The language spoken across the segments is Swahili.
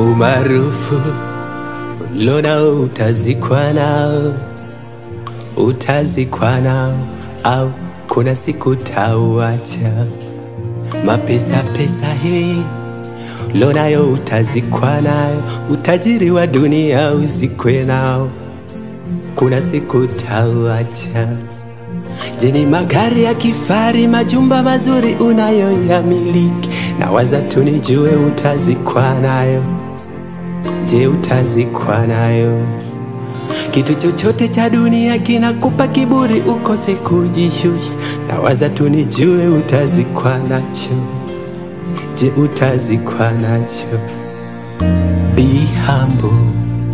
umaarufu lona utazikwa nao, utazikwa nao au kuna siku tauacha mapesa pesa hii lonayo utazikwa nayo, utajiri wa dunia uzikwe nao, kuna siku tauacha. Je, ni magari ya kifari, majumba mazuri unayoyamiliki? Na waza tu nijue utazikwa nayo. Je, utazikwa nayo? Kitu chochote cha dunia kinakupa kiburi, ukose kujishusha. Na waza tu nijue utazikwa nacho. Je, utazikwa nacho? Be humble,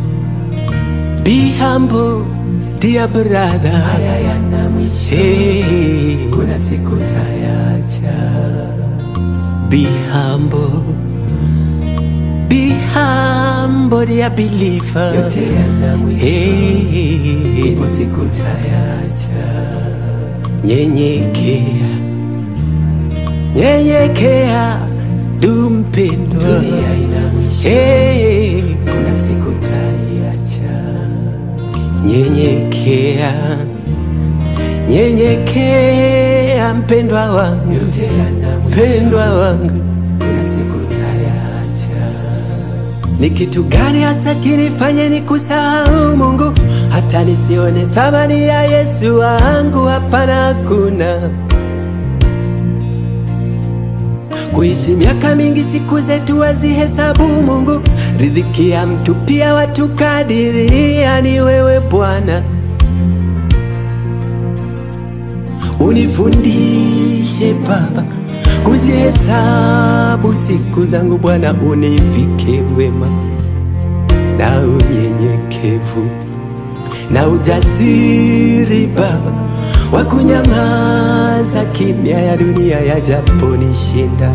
be humble, dear brother. Haya yana mwisho, Hey, kuna siku tayacha. be humble, be humble, dear believer. Yote yana mwisho, Hey, ipo siku tayacha. nyenyekea, nyenyekea, du mpendwa. Dunia ina mwisho, Hey, kuna siku tayacha. nyenyekea, nyenyekea, mpendwa wangu, Yote yana mwisho, mpendwa wangu. kuna siku tayacha. Ni kitu gani hasa kinifanye ni kusahau Mungu hata nisione thamani ya Yesu wangu? Hapana, hakuna. Kuishi miaka mingi, siku zetu wazihesabu Mungu, riziki ya mtu pia watu kadiria, ni wewe Bwana. Unifundishe Baba kuzihesabu siku zangu Bwana, univike wema na unyenyekevu na ujasiri Baba wa kunyamaza kimya ya dunia yajaponishinda,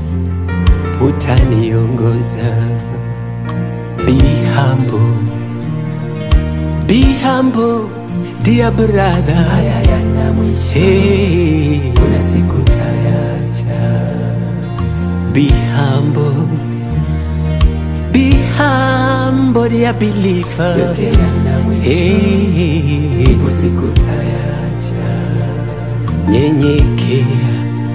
utaniongoza. Be humble, be humble, dear brother. Haya yana mwisho, Hey, kuna siku tayacha. be humble, be humble, dear believer. Yote yana mwisho, Hey, ipo siku tayacha. nyenyekea,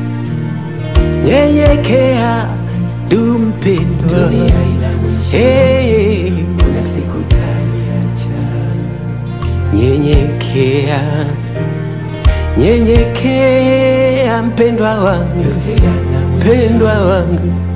nyenyekea, du mpendwa. Dunia ina mwisho, Hey, kuna siku tayacha. nyenyekea, nyenyekea, mpendwa wangu, Yote yana mwisho, mpendwa wangu.